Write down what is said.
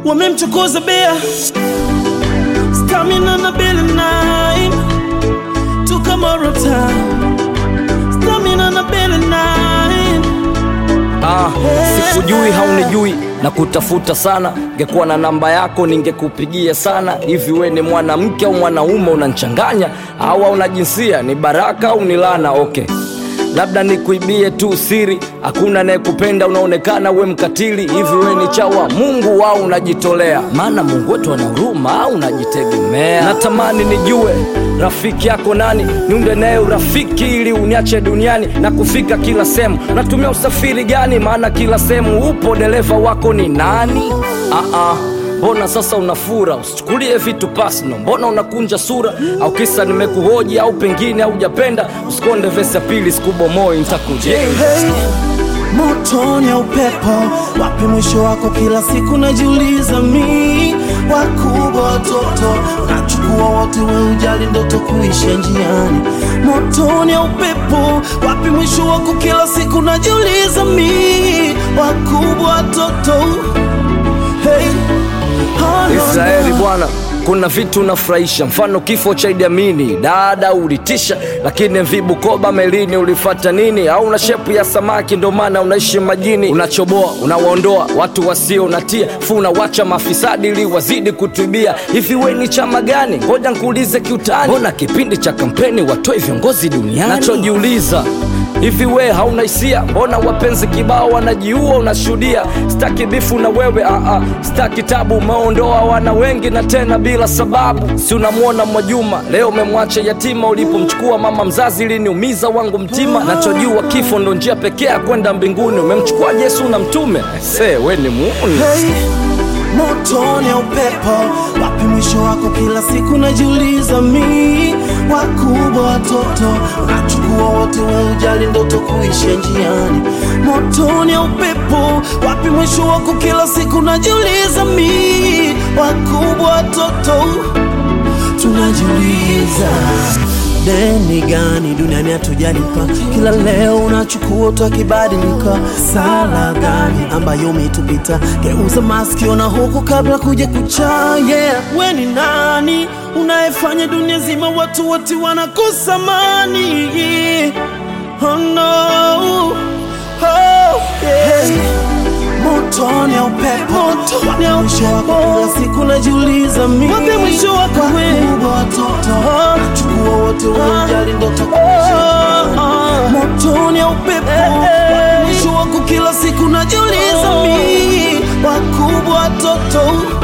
wamemchokoza bea stamina na bele nine tukamoro town stamina na bele nine Ah, sikujui haunijui na kutafuta sana, ngekuwa na namba yako ningekupigia sana. Hivi we ni mwanamke au mwanaume? Unanchanganya au hauna jinsia? Ni baraka au ni laana? Okay, labda nikuibie tu siri, hakuna anayekupenda, unaonekana we mkatili. Hivi we ni chawa Mungu au unajitolea? Maana Mungu wetu ana huruma au unajitegemea? Natamani nijue rafiki yako nani, niunde naye urafiki ili uniache duniani na kufika kila sehemu. Natumia usafiri gani? Maana kila sehemu upo, dereva wako ni nani? Ah, ah. Mbona sasa unafura? Usichukulie vitu personal. Mbona unakunja sura? Au kisa nimekuhoji au pengine haujapenda? Usikonde vesi ya pili, sikubomoi, nitakujenga. hey, motoni ya upepo wapi mwisho wako kila siku najiuliza mi wakubwa watoto unachukua wote we ujali ndoto kuisha njiani motoni ya upepo wapi mwisho wako kila siku najiuliza mi wakubwa watoto hey, oh, no, Israeli no. bwana, kuna vitu unafurahisha, mfano kifo cha Idi Amini, dada ulitisha, lakini MV Bukoba melini ulifata nini? Au una shepu ya samaki ndo maana unaishi majini? Unachoboa, unawaondoa watu wasio natia, fu unawacha mafisadi ili wazidi kutubia. Hivi we ni chama gani? Ngoja nkuulize kiutani, mbona kipindi cha kampeni watoe viongozi duniani? Nachojiuliza hivi we hauna hisia? Mbona wapenzi kibao wanajiua, unashuhudia? Staki bifu na wewe aa, staki tabu, umeondoa wana wengi na tena bila sababu. Si unamwona Mwajuma leo umemwacha yatima, ulipomchukua mama mzazi iliniumiza wangu mtima. Nachojua kifo ndo njia pekee ya kwenda mbinguni. Umemchukua Yesu na mtume, se we ni muuni. hey, motoni ya upepo wapi mwisho wako kila siku najiuliza mi wakubwa watoto unachukua wote we ujali ndoto kuisha njiani motoni ya upepo wapi mwisho wako kila siku najiuliza mi wakubwa watoto tunajiuliza deni gani duniani hatujalipa kila leo unachukua tukibadilika sala gani ambayo umetupita geuza masikio na huku kabla kuja kucha yeah. we ni nani unayefanya dunia zima watu wote wanakosa mani oh, no. oh, yeah. Motoni ya upepo Wapi mwisho wako kila siku najiuliza mi Wapi mwisho wako wewe watoto Chukua wote wanajali ndoto kuisha Motoni ya upepo Wapi mwisho wako kila siku najiuliza mi Wakubwa watoto